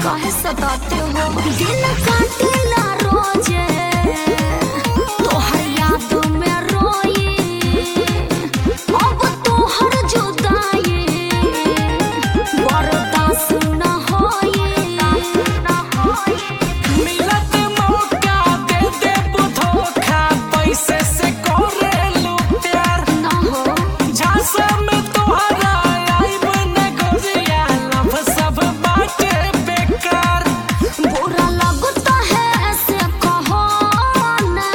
काहे सताते हो दिन काटेला रोजे तोहर याद में रोई अब तोहर जुदाई बर्दाश्त न होई मिलत मौका दे देबू धोखा पैसे से करेलू प्यार न हो झांसा में तोहरा आइब न गोरिया लव सब बाटे बेकार बुरा लगता है ऐसे कहो ना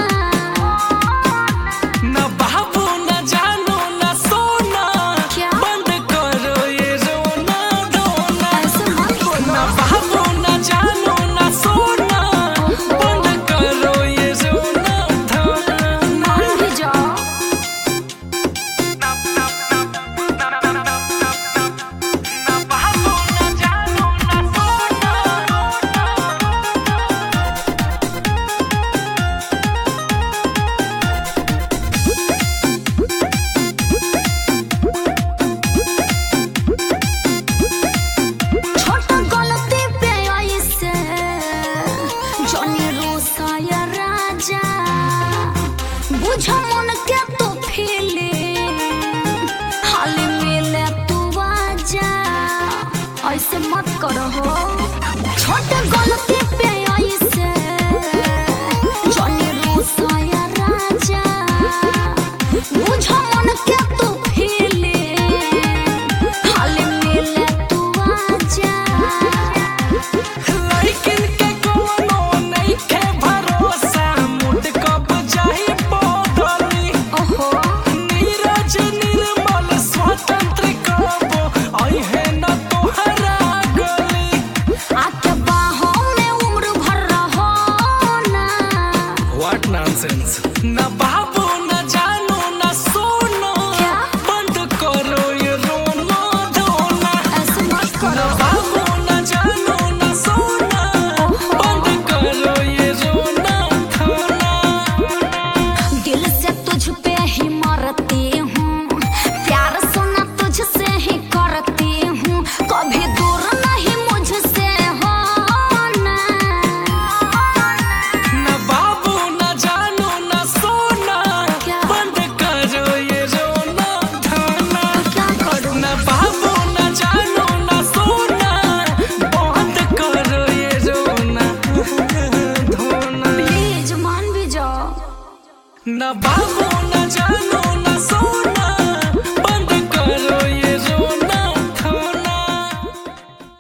न बाबू न जानू न सोना क्या? बंद करो ये रोना धोना ऐसे मत न बोलो बाबू न जानू न सोना बंद करो ये रोना धोना मान भी जाओ बाबू न जानू न सोना छोटा गलती पे ऐसे जनी रोसाया राजा बुझ मन के तो फीले हाल मिले तू आजा ऐसे मत करो हो छोटा गलती पे ऐसे जनी रोसाया राजा बुझ मन के तो फीले हाल मिले तू आजा लड़किन के कोनो नइखे भरोसा मुड कब जाई बदली ओहो नीरज निर्मल स्वतंत्र कबो अइहे न तोहरा गली आके बाहों में उम्र भर रहो ना व्हाट नॉनसेंस न बाबू न जानू न सोना क्या? बंद करो ये रोना धोना ऐसे मत न करो बाबू न जानू न सोना बंद करो ये रोना धोना दिल से तुझ पे ही मरती हूँ प्यार सोना तुझसे ही करती हूँ कभी दूर नहीं मुझसे हो ना न बाबू न जानू न सोना क्या? बंद करो ये रोना धोना क्या करूँ न बाबू न जानू न सोना बंद करो ये रोना धोना प्लीज मान भी जाओ न बाबू न जानू न सोना